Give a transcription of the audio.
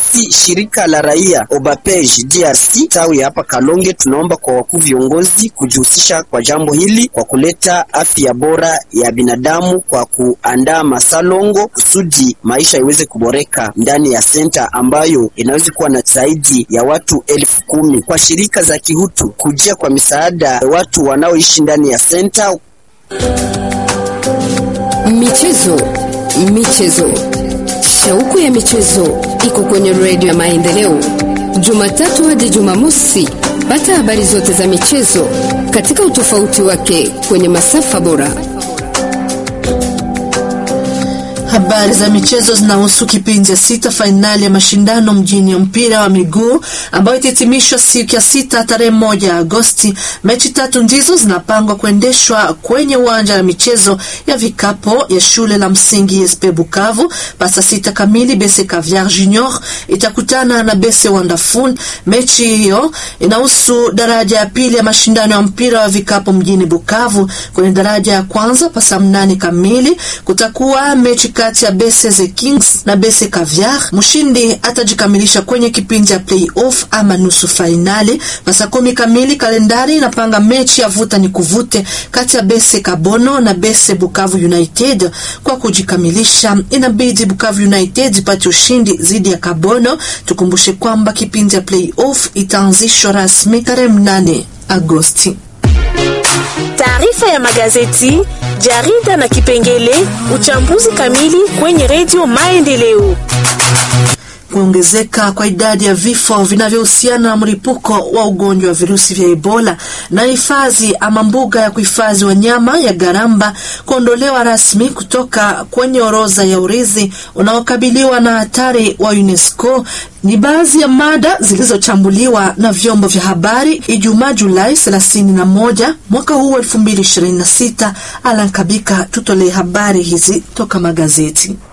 Sisi shirika la raia Obapej DRC tawi hapa Kalonge, tunaomba kwa wakuu viongozi kujihusisha kwa jambo hili kwa kuleta afya bora ya binadamu kwa kuandaa masalongo kusudi maisha iweze kuboreka ndani ya senta ambayo inaweza kuwa na zaidi ya watu elfu kumi. Kwa shirika za kihutu kujia kwa misaada watu wanaoishi ndani ya senta. Michezo, michezo, shauku ya michezo iko kwenye redio ya Maendeleo, Jumatatu hadi Jumamosi. Pata habari zote za michezo katika utofauti wake kwenye masafa bora. Habari za michezo zinahusu kipindi ya sita fainali ya mashindano mjini ya mpira wa miguu ambayo itahitimishwa siku ya sita tarehe moja Agosti. Mechi tatu ndizo zinapangwa kuendeshwa kwenye uwanja wa michezo ya vikapo ya shule la msingi SP Bukavu. Pasa sita kamili Bese Caviar Junior itakutana na Bese Wonderful. Mechi hiyo inahusu daraja ya pili ya mashindano ya mpira wa vikapo mjini Bukavu. Kwenye daraja ya kwanza pasa mnane kamili kutakuwa mechi kati ya Bese the Kings na Bese Caviar. Mshindi atajikamilisha kwenye kipindi ya playoff ama nusu fainali. Pasa kumi kamili kalendari inapanga mechi ya vuta ni kuvute kati ya Bese Kabono na Bese Bukavu United. Kwa kujikamilisha, inabidi Bukavu United ipate ushindi dhidi ya Kabono. Tukumbushe kwamba kipindi ya playoff itaanzishwa rasmi tarehe mnane Agosti. Taarifa ya magazeti, jarida na kipengele uchambuzi kamili kwenye redio Maendeleo. Kuongezeka kwa idadi ya vifo vinavyohusiana na mlipuko wa ugonjwa wa virusi vya Ebola na hifadhi ama mbuga ya kuhifadhi wanyama ya Garamba kuondolewa rasmi kutoka kwenye orodha ya urithi unaokabiliwa na hatari wa UNESCO ni baadhi ya mada zilizochambuliwa na vyombo vya habari Ijumaa Julai 31 mwaka huu 2026. Alankabika tutolee habari hizi toka magazeti.